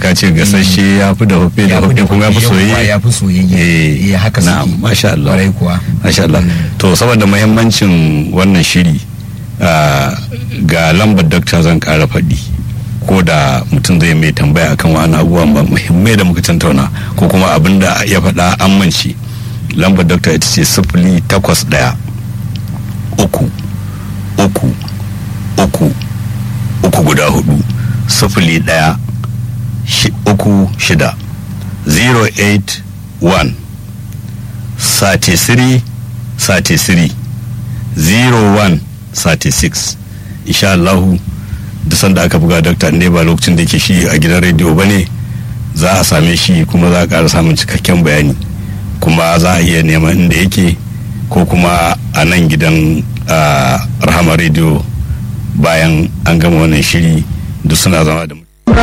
ka ce gasasshe ya fi da hufe da hufe kuma ya fi soyayye ya fi soyayye eh eh haka na suke masha Allah kwarai kuwa masha Allah to saboda muhimmancin wannan shiri ah, ga lambar dakta zan kara faɗi ko da mutum zai mai tambaya akan wani abubuwan ba muhimmai da muka tantauna ko kuma abin da ya faɗa an mance lambar dakta ita ce sifili takwas ɗaya uku uku uku uku guda hudu sifili ɗaya shi- uku shida 081 33 33 01 36 insha Allahu duk sanda aka buga dokta ne ba lokacin da ke shi a gidan rediyo ba ne za a same shi kuma za a ƙara samun cikakken bayani kuma za a iya neman inda yake ko kuma a nan gidan ah, rahama rediyo bayan an gama wannan shiri duk suna zama da mu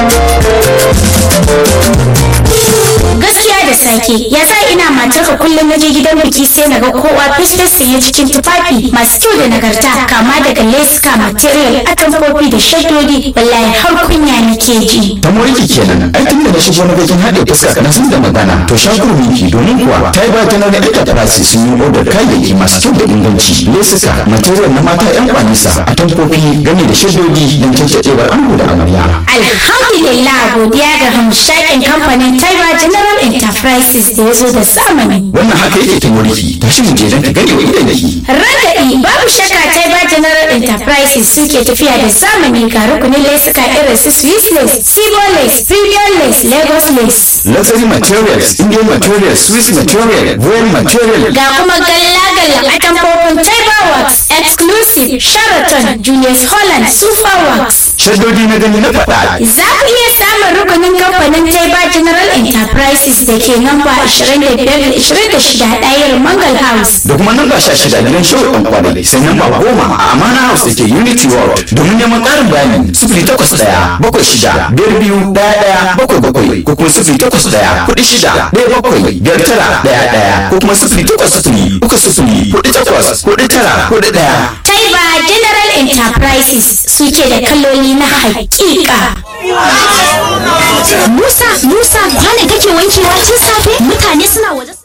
gaskiya da sake ya sa ina matarka kullum na je gidan biki sai na ga kowa fesfes sanye cikin tufafi masu kyau da nagarta kama daga leska material atamfofi da shaddodi wallahi har kunya nake ji ta moriki kenan ai tun da na shigo na gajin haɗe fuska na sun da magana to shakur miki domin kuwa ta yi ba ta nuna enterprise sun yi odar kayayyaki masu kyau da inganci lesuka material na mata yan kwanisa a tankofi gami da shaddodi don cancaɗewar ango da amarya alhamdulillah godiya ga hamshakin kamfanin taiba general enterprises da ya zo da zamani wannan haka yake ta moriki ta shi mu je don ta gani wa idan da ki Ragaɗi babu shakka Taiba General Enterprises suke tafiya da zamani ga rukunin lesuka irin su Swiss lace, Sibo lace, Premium lace, Lagos lace. luxury materials indian materials swiss material royal material Ga kuma galla-galla a tamfofin Taiba Works, Exclusive, Sheraton, Julius Holland, Super Works. shaddodi na gani na faɗa Za ku iya samun rukunin kamfanin Taiba General Enterprises da ke namba 25-26 ɗayar Mangal House. da kuma nan ba sha shida gidan show ɗan kwanai sai nan ba goma a amana house da ke unity world domin neman ƙarin bayani sifili takwas ɗaya bakwai shida biyar biyu ɗaya ɗaya bakwai bakwai ko kuma sifili takwas ɗaya kuɗi shida ɗaya bakwai biyar tara ɗaya ɗaya ko kuma sifili takwas sifili uku sifili kuɗi takwas kuɗi tara kuɗi ɗaya. Taiba General Enterprises suke da kaloli na hakika. Musa, Musa, kwana kake wankewa tun safe? Mutane suna waje.